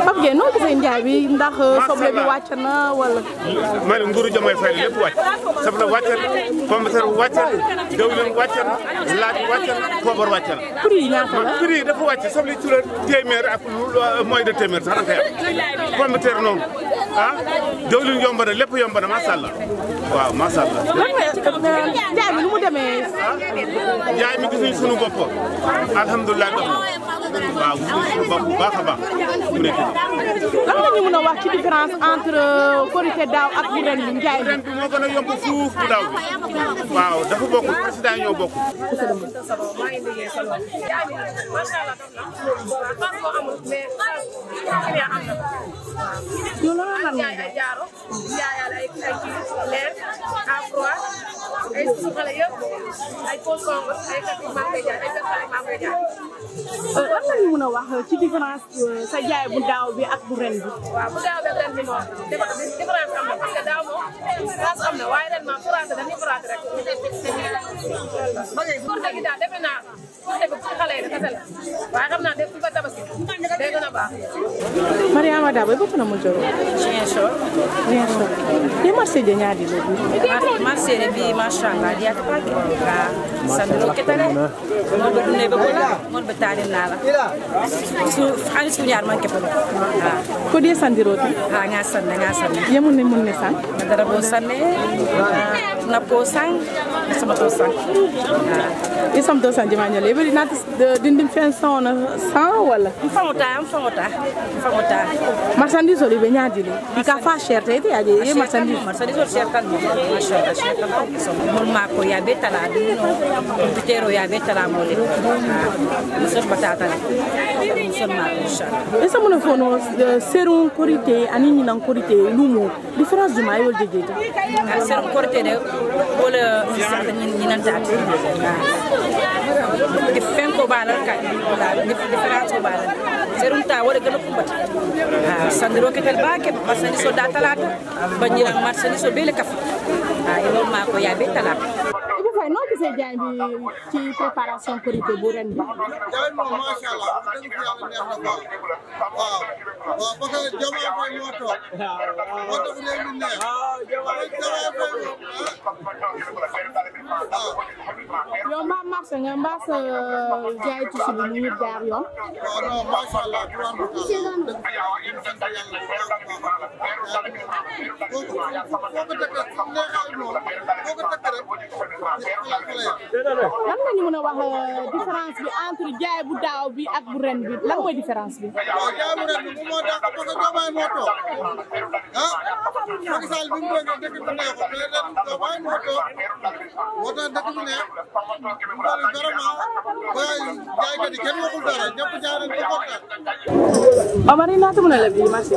Pape Gueye noo gisee njaay bi ndax soble bi wàcc na wala. ma ne nguuru Diomaye Faye lépp wàcc soble wàcc na pomme de terre wàcc na diwlin wàcc na laaj wàcc na poobar wàcc na. prix yi ñaata la. prix yi dafa wàcc soble ci la téeméer ak lu moins de téeméer sax da nga koy am pomme de terre noonu ah diwlin yomb na lépp yomb na macha allah waaw macha allah. lan nga njaay bi nu mu demee. jaay mi gisuñu sunu bopp alhamdulilah dox na waaw gisuñu sunu bopp bu baax a baax mu nekk nii. lan nga ñu mën a wax ci différence entre korité daaw ak bu ren bi njaay bi. ren bi moo gën a yomb fuuf bu daaw bi waaw dafa bokkul président yi ñoo bokkul. yow lan la jaay ay jaaro jaayaale ay ay kii leer à froid ay suxale yëpp ay pose congo ay kati maa ngi koy jaay ay kati maa ngi koy jaay. lan nga ñu mën a wax ci différence sa jaay bu daaw bi ak bu ren bi. waaw bu daaw beeg ren bi moom différence am na parce que daaw moom France am na waaye ren moom France dañuy France rek. pour dëgg daal defe naa pour dëgg ci xale yi kese la waaye xam naa def ci ba tabaski day gën a baax. Mariama Dabo boppu na mo joro Ziguinchor. Ziguinchor ye marché je ñaadi lo bi marché bi machallah diyata pake ga sandiro ketare mon be dunne be bola mon be tani nala su hani su ñaar man kepo ha ko de sandiroti ha nga sanne nga sanne ye mun ne mun ne san dara bo sanne na po sang sama to sang e sam do san jama ñale be nat dindim fen son san wala fangota fangota fangota marchandise oli be ñaadi lo i ka fa cher te te aje ye marchandise marchandise o cher tan mo machallah cher tan so mon ma ko ya be tala dum no bitero ya be tala mo le ha so batata le so ma ko inchallah e sam mun fo no serum korité ani ni nan korité lumu différence du mayo jejeta serum korité de wala fisata ñi nan taat di fen ko balal kay wala différence ko balal serum ta wala gëna kumbata ha sandiro ketel baake marchandise o da talata bañira marchandise o bele kaf ha ilo ma ko ya be talata Ibou Faye noo gisee jaay bi ci préparation korité bu ren bi jaay moom macha allah wax dëgg yàlla neex na quoi waaw waaw parce que Diomaye Faye moo toog moo tax réew mi neex Diomaye Faye moom ah yow mbaa marché nga mbaa sa jaay tuuti bi mu ngi jaar yoon waaw non macha allah tubaab bi daal dëgg fa yàlla ñu sant yàlla bu baax a baax foo ko foo ko dëkkee su neexee moom foo ko dëkkee rek xalaat xale ya lan nga ñu mën a wax différence bi entre jaay bu daaw bi ak bu ren bi lan mooy différence bi waaw jaay bu ren bi bu moo dàq parce que Diomaye moo toog ah Macky Sall bi mu toogee dëkk bi neexul mais ren Diomaye moo toog moo tax dëkk bi neex mu toll vraiment waaye jaaykat yi kenn waxul dara ñëpp jaay nañ ko kontaan. Omar naata mën a la bi marché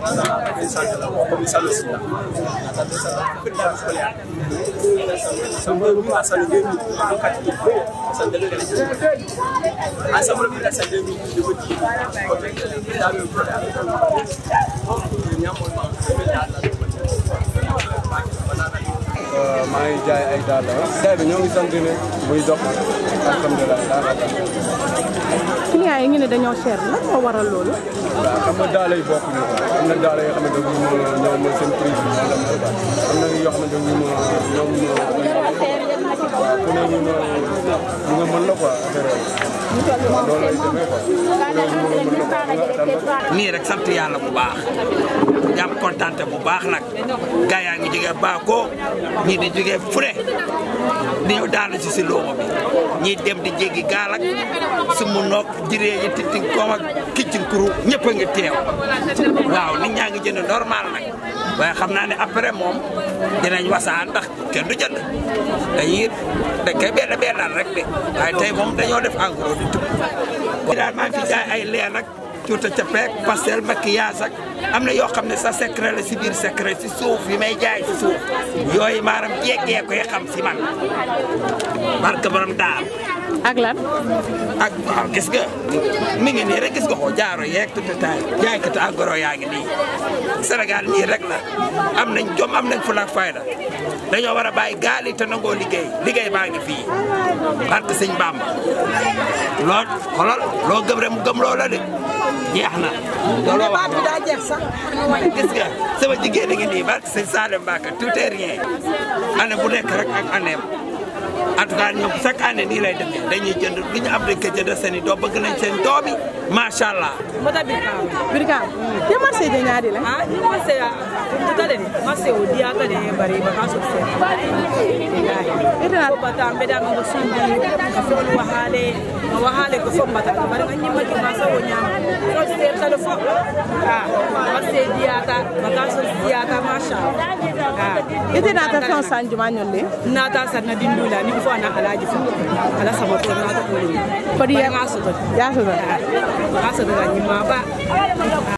maa ngi jaay ay dàll jaay bi ñoo ngi sant ne muy dox alhamdulilah daanaka client yi ngi ne dañoo cher lan moo waral loolu waaw xam nga daal yi bokkuñu am na daal yoo xamante ne ñoom ñoom mooy seen prix bi am na yoo xamante ne ñoom ñoom waaw ku ne ñu ñu nga mën la quoi affaire yooyu waaw loolu lay demee quoi ku ne ñu nga mën la quoi nii rek sant yàlla bu baax di am kontante bu baax nag gaa yaa ngi jógee Bako ñii di jógee Fure di ñëw daanu si si looma bi ñii dem di jéggi gaal ak su mu noog jiree yi titin koom ak kiccin kuru ñëpp a ngi teew waaw nit ñaa ngi jënd normal nag waaye xam naa ne après moom dinañ wasaan ndax kenn du jënd dañuy dañ koy benn bennal rek de waaye tey moom dañoo def en gros di tub daal maa ngi fi jaay ay leen ak cuuta capeek pastel maquillage ak am na yoo xam ne sa secret la si biir secret si suuf yi may jaay si suuf yooyu maanaam jéggee koy xam si man barke borom daal ak lan ak waaw gis nga mi ngi nii rek gis nga ko jaaro yeeg tutataay jaaykatu agoro yaa ngi nii Sénégal nii rek la am nañ jom am nañ fulla ak fayda dañoo war a bàyyi gaal yi te nangoo liggéey liggéey baa ngi fii barke sëñ Bamba loo xolal loo gëm rek mu gëm loo la de jeex na looloo wax bi daa jeex sax gis nga sama jigéen a ngi nii barke sëñ Salim Mbacke tout est rien année bu nekk rek ak année en tout cas ñoom chaque année nii lay demee dañuy jënd li ñu am dañ ko jënd seen i doom bëgg nañ seen doom yi macha allah. mota birkaw birkaw ye marché je ñaadi la ah ni marché a tutale ni marché o diyata de bari ba kaso fe Itana- ko bata mbeda ma sundi ka fo wahale ma wahale ko fo bata bari nga nyima ki ma sa wonya ko se tale fo ah marché diyata ba kaso diyata masha ah ite nata fen sanjuma ñolle nata sanna dindula ni fo ana alaji fo ala sabato nata ko ni Kodi ya- ngaso to yasoto ngaso to nyima ba